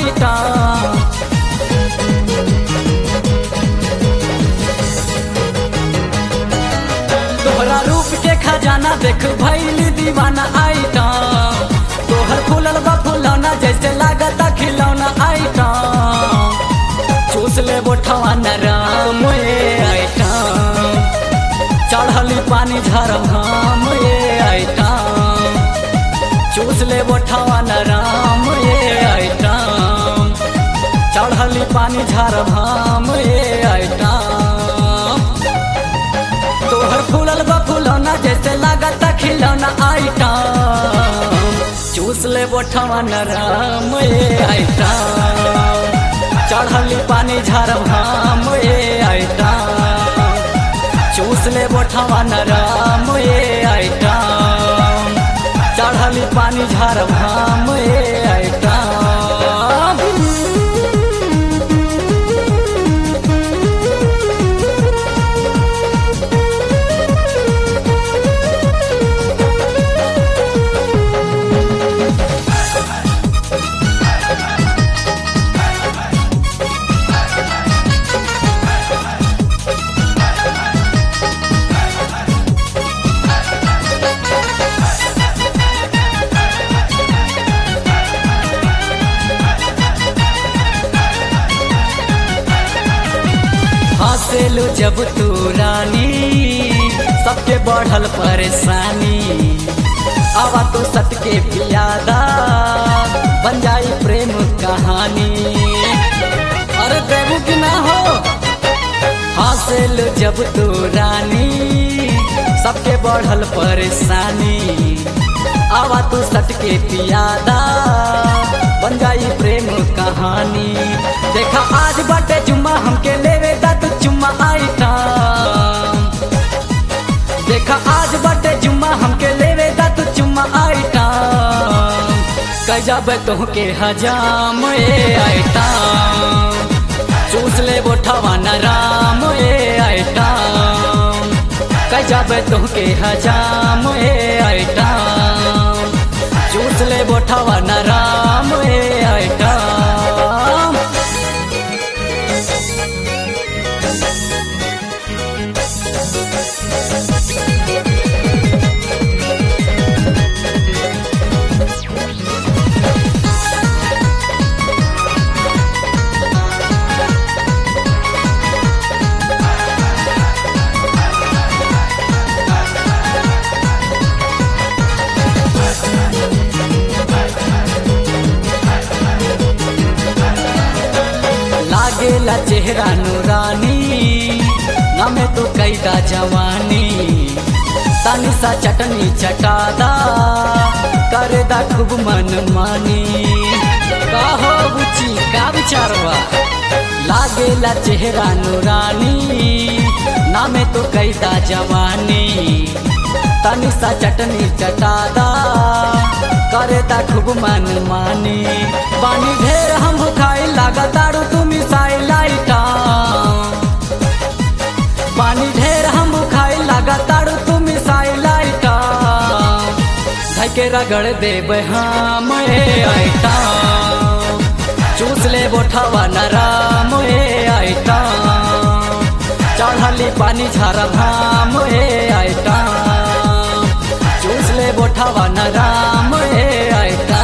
item तोहरा रूप के खजाना देख भैली दीवाना आइटम तोहर फूलल बा फुलौना जैसे लागता खिलौना आइटम चूस ले बोठवा नरम ए आइटम चढ़ली पानी झरम हम ए आइटम चूस ले बोठवा नरम ए आइटम चढ़ली पानी झरम हम ए आइटम तोहर फूलल बा फुलौना जैसे लागता खिलौना आइटम चूस ले बोठवा नरम ए आइटम चढ़ली पानी झरम हम ए आइटम चूस ले बोठवा नरम ए आइटम चढ़ली पानी झरम हम ए आइटम हंसेलू जब तू रानी सबके बढ़ल परेशानी आवा तो सट के पियादा बन जाई प्रेम कहानी अरे देवू की ना हो हंसेलू जब तू रानी सबके बढ़ल परेशानी आवा तू सट के पियादा बन जाई प्रेम कहानी देखा आज बाटे जुम्मा हमके लेवे दा तू चुम्मा आइटम देखा आज बाटे जुम्मा हमके लेवे दा तू चुम्मा आइटम कजब तोहके हजाम ए आइटम चूस ले बोठवा नराम ए आइटम कजब तोहके हजाम ए आइटम चूस ले बोठवा नराम ए आइटम लागेला चेहरा नूरानी नमे तो कैदा जवानी तनी सा चटनी चटादा करे दा खूब मन मानी का हो बुची का विचारवा लागेला चेहरा नूरानी नामे तो कैदा जवानी तनी सा चटनी चटादा करे ता खूब मन मानी पानी ढेर हम खाई लागा दारू तू मिसाई लाइटा पानी ढेर हम खाई लागा दारू तू मिसाई लाइटा धके रगड़ देब हम ए आइटा चूस ले बोठवा नराम ए आइटा चढ़ली पानी झरम हम ए आइटा चूस ले बोठवा नराम ए आइटा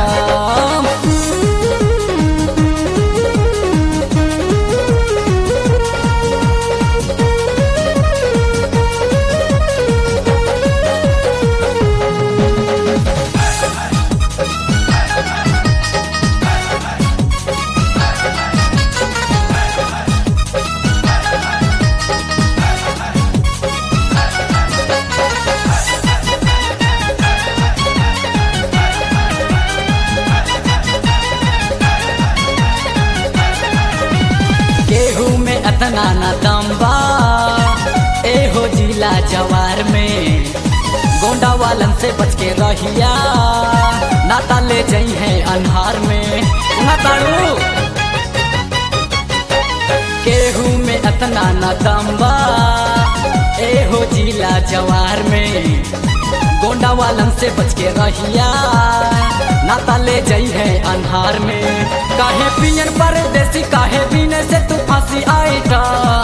केहू में अतना न दम्बा ए हो जिला जवार में गोंडा वालन से बच के रहिया नाता ले जई है अन्हार में ना ताड़ू केहू में अतना न दम्बा ए हो जिला जवार में गोंडा वालन से बच के रहिया नाता ले जई है अन्हार में काहे पियन परदेसी काहे बिने से तू फांसी आईटा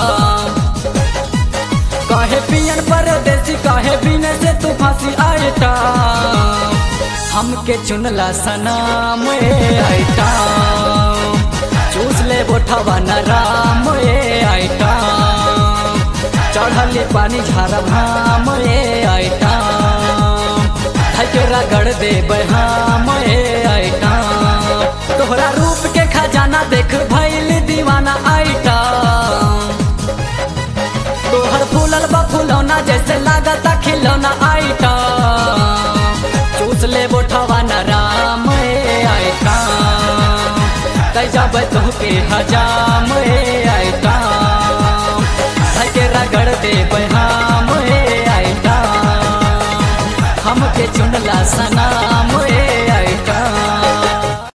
काहे पियन परदेसी काहे बिने से तू फांसी आईटा हमके चुनला सनाम ए आईटा चूस ले बोठवा न राम ए आईटा चढ़ले पानी झारा भाम ए आईटा धकेरा गड़ दे बहाम ए आईटा तोहरा रूप के खजाना देख भइल दीवाना आईटा तोहर फूलल बा फुलौना जैसे लागता खिलौना आईटा चूस ले बोठवा न राम ए आईटा जब तोहके हजाम ए आईटा धके रगड़ दे बहाम ए आईटा हमके चुनला सनाम